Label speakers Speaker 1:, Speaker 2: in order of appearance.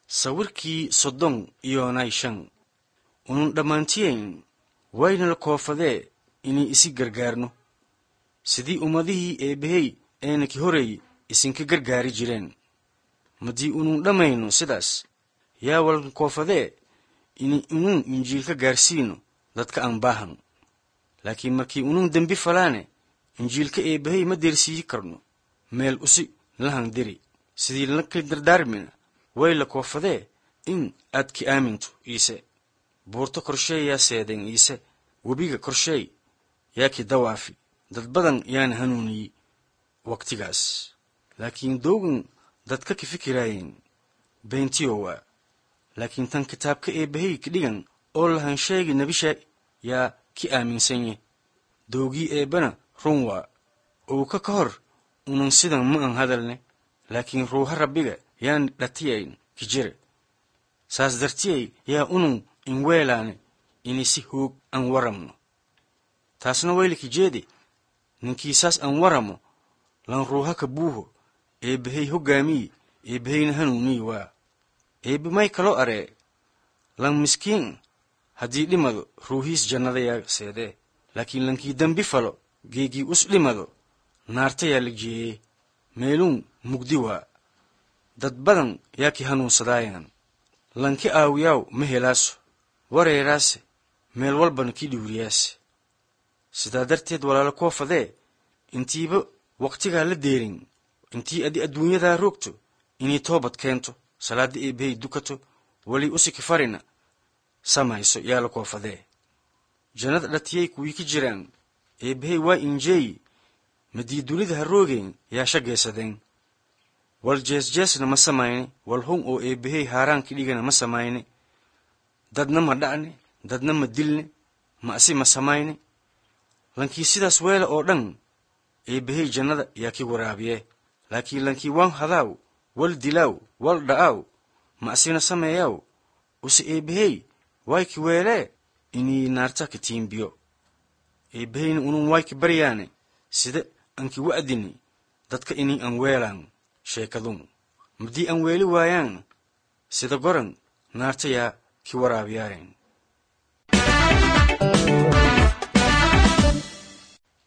Speaker 1: sawirkii soddon iyoonay shan unun dhammaantiyayn waynala koofadee inay isi gargaarno sidii ummadihii eebbahey eenaki horeey isinka gargaari jireen maddii unun dhammayno sidaas yaa walan koofadee inay unun injiilka gaarsiino dadka aan baahan laakiin markii unun dembi falaane injiilka eebbahey ma deersiiyi karno meel usi lahan diri sidii laka dardaarmina way la koofadee in aad ki aaminto iise buurto korsheey yaa seedeen iise webiga korsheey yaa ki dawaafi dad badan yaana hanuuniyi waqtigaas laakiin doogan dadka ki fikiraayeen beentiyo waa laakiin tan kitaabka eebbahey ki dhigan oo lahan sheegi nebisha yaa ki aaminsanye doogii eebbana run waa owka ka hor unan sidan ma an hadalne laakiin ruuha rabbiga yaan dhatiyayn ki jire saas dartiyay yaa unun in weelaane inay si hoog an waramno taasna waylaki jeedi ninkii saas an waramo lan ruuha ka buuho eebbahey hoggaamiyi eebbaheyna hanuuniyi waa eebbe may kaloo aree lan miskiin haddii dhimado ruuhiis jannada yaa seedee laakiin lankii dembi falo geegii us dhimado naarta yaa la jeeyee meeluun mugdi waa dad badan yaa ki hanuunsadaayan lanki aawiyaaw ma helaaso wareeraase meel walbana ki dhiwriyaase sidaa darteed walaalo koofadee intiiba waqtigaa la deerin intii adi adduunyadaa roogto inay toobad keento salaadda eebbahey dukato weli usiki farina samayso yaa la koofadee jannada dhatiyay kuwii ki jiraan eebbahey waa injeeyi madii dunida ha roogeen yaa shagaysadeen wal jeesjeesna ma samayne wal hun oo eebbahey haaraanki dhigana ma samayne dadna ma dha'ne dadna ma dilne ma'si ma samayne lankii sidaas weela oo dhan eebbahey jannada yaa ki waraabiye laakiin lankii waan hadaaw wal dilaaw wal dha'aaw ma'sina sameeyaaw use eebbahey waay ki weelee inii naarta ki tiimbiyo eebbaheyna unun waay ki baryaane sida anki wa'dini dadka inii an weelaan sheekadun maddii an weeli waayaan sida goran naarta yaa ki waraabiyaayan